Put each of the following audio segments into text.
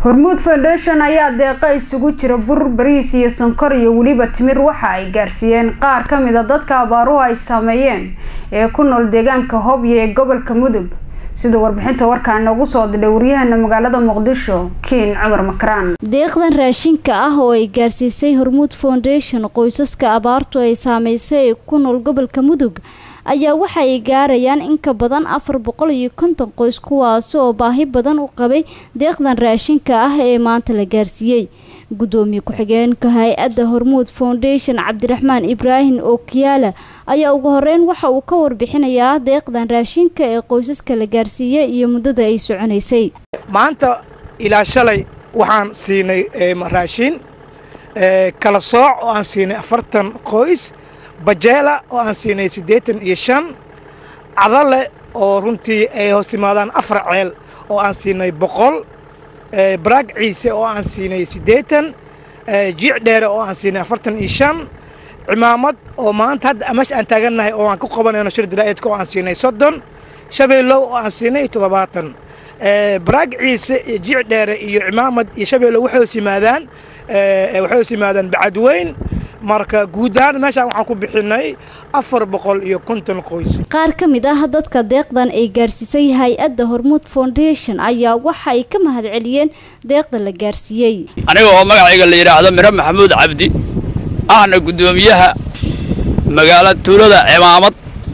hormuud foundation ayaa deeqa isugu jira bur bariis iyo sonkor iyo weliba timir waxa ay gaarsiiyeen qaar ka mid a dadka abaaruhu ay saameeyeen ee ku nool deegaanka hobyo ee gobolka mudug sida warbixinta warkaa noogu soo didhay waryahana magaalada muqdisho kiin cumar makaraan deeqdan raashinka ah oo ay gaarsiisay hormuud foundation qoysaska abaartu ay saameysay ee ku nool gobolka mudug ayaa waxa ay gaarayaan in ka badan afar boqol iyo konton qoys kuwaasi oo baahi badan u qabay deeqdan raashinka ah ee maanta la gaarsiiyey guddoomiye ku-xigeenka hay-adda hormuud foundation cabdiraxmaan ibraahim ookiyaala ayaa ugu horeyn waxa uu ka warbixinayaa deeqdan raashinka ee qoysaska la gaarsiiyey iyo muddada ay soconaysay maanta ilaa shalay waxaan siinay raashin kala sooc oo aan siinay afartan qoys bajeela oo aan siinay siddeetan iyo shan cadale oo runtii ay hoos timaadaan afar ceel oo aan siinay boqol baraag ciise oo aan siinay siddeetan jiic dheere oo aan siinay afartan iyo shan cimaamad oo maanta hadda meesha aan taagannahay oo aan ku qabanayno shir dilaaeedka oo aan siinay soddon shabeellow oo aan siinay toddobaatan baraag ciise iyo jiic dheere iyo cimaamad iyo shabeellow waxay hoos yimaadaan waxay hoos yimaadaan bacadweyn marka guud ahaan meeshaan waxaan ku bixinay afar boqol iyo konton qoys qaar ka mid ah dadka deeqdan ay gaarsiisay hay-adda hormuud foundation ayaa waxa ay ka mahad celiyeen deeqda la gaarsiiyey aniga oo magacayga la yidhaahdo miro maxamuud cabdi ahna guddoomiyaha magaala tuulada cimaamad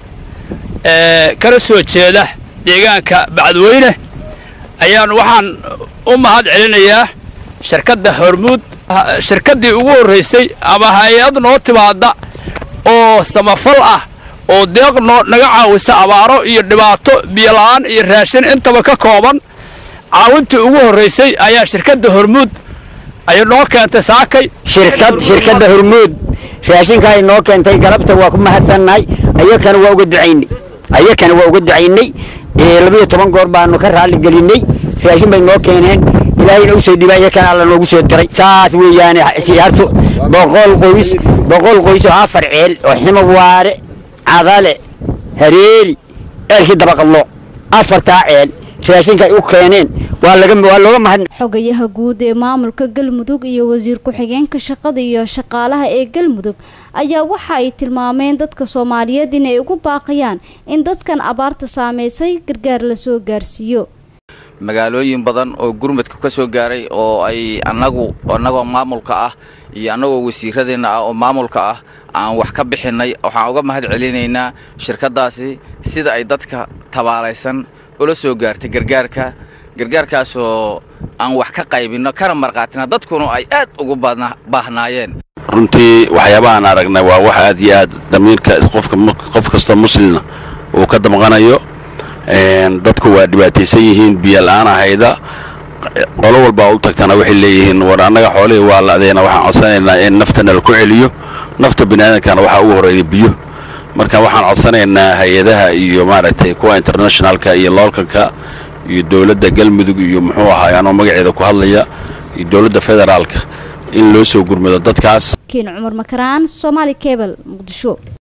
ee kala soo jeeda deegaanka bacadweyne ayaan waxaan u mahad celinayaa shirkadda hormuud shirkaddii ugu horraysay ama hay-ad noo timaadda oo samafal ah oo deeq noo naga caawisa abaaro iyo dhibaato biyola'aan iyo raashin intaba ka kooban caawintii ugu horraysay ayaa shirkadda hormuud ay noo keentay saakay shirkad shirkadda hormuud raashinka ay noo keentay galabta waa ku mahadsannahay ayakana waa uga ducaynay ayakana waa uga ducaynay labiyo toban goor baanu ka raalli gelinnay raashin bay noo keeneen ilaahayna usoo dhiibay ayakana alla noogu soo diray saas weeyaane siyaartu boqol qoys boqol qoys oo afar ceel oo ximo waare cadale hareeri eelkii dabaqadlo afartaa ceel raashinka ay u keeneen waa laga waa looga mahad xogayaha guud ee maamulka galmudug iyo wasiir ku-xigeenka shaqada iyo shaqaalaha ee galmudug ayaa waxa ay tilmaameen dadka soomaaliyeed inay ugu baaqayaan in dadkan abaarta saameysay gargaar lasoo gaarsiiyo magaalooyin badan oo gurmadka ka soo gaaray oo ay annagu annagoo maamulka ah iyo annagoo wasiiradeenna ah oo maamulka ah aan wax ka bixinnay waxaan uga mahad celinaynaa shirkaddaasi sida ay dadka tabaalaysan ula soo gaartay gargaarka gargaarkaasoo aan wax ka qaybinno kana marqaatina dadkuna ay aad ugu baahnaayeen runtii waxyaabahaan aragnay waa wax aad iyo aad damiirka qof kastoo muslina uu ka damqanayo dadku waa dhibaataysan yihiin biyola'aan ahayda qolo walbaa u tagtana waxay leeyihiin war annaga xoolihii waa la'deena waxaan codsanaynaa in naftana laku celiyo nafta biniaadamkana waxaa ugu horreeya biyo marka waxaan codsanaynaa hay-adaha iyo maaragtay kuwa internationalka iyo loolkanka iyo dowladda galmudug iyo muxuu ahaay anoo magaceeda ku hadlaya iyo dowladda federaalka in loo soo gurmado dadkaas kiin cumar makaraan somaali cebal muqdisho